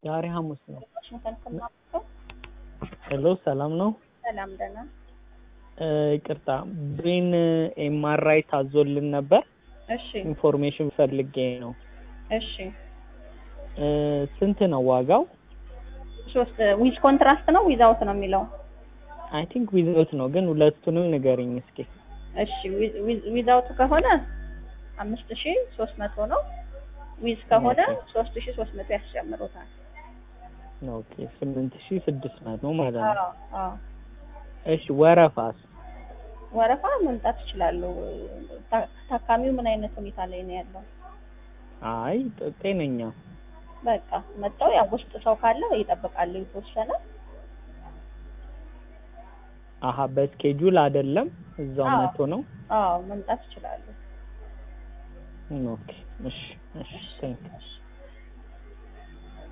ዛሬ ሐሙስ ነው። ዋሽንግተን ከማውቀው ሄሎ ሰላም ነው? ሰላም ደህና እ ይቅርታ ብሬን ኤምአርአይ ታዞልን ነበር። እሺ ኢንፎርሜሽን ፈልጌ ነው። እሺ እ ስንት ነው ዋጋው? ሶስት ዊዝ ኮንትራስት ነው ዊዛውት ነው የሚለው አይ ቲንክ ዊዝውት ነው፣ ግን ሁለቱንም ንገሪኝ እስኪ። እሺ ዊዛውት ከሆነ አምስት ሺ ሶስት መቶ ነው ዊዝ ከሆነ ሶስት ሺ ሶስት መቶ ያስጨምሩታል ኦኬ ስምንት ሺህ ስድስት መቶ ማለት ነው። አዎ አዎ እሺ ወረፋስ? ወረፋ መምጣት ይችላሉ ታ- ታካሚው ምን አይነት ሁኔታ ላይ ነው ያለው አይ ጥ- ጤነኛ በቃ መጣው ያው ውስጥ ሰው ካለ ይጠብቃሉ የተወሰነ አሀ በስኬጁል አይደለም እዛው አዎ። መቶ ነው። አዎ መምጣት ይችላሉ ኦኬ እሺ እሺ ቴንክ እሺ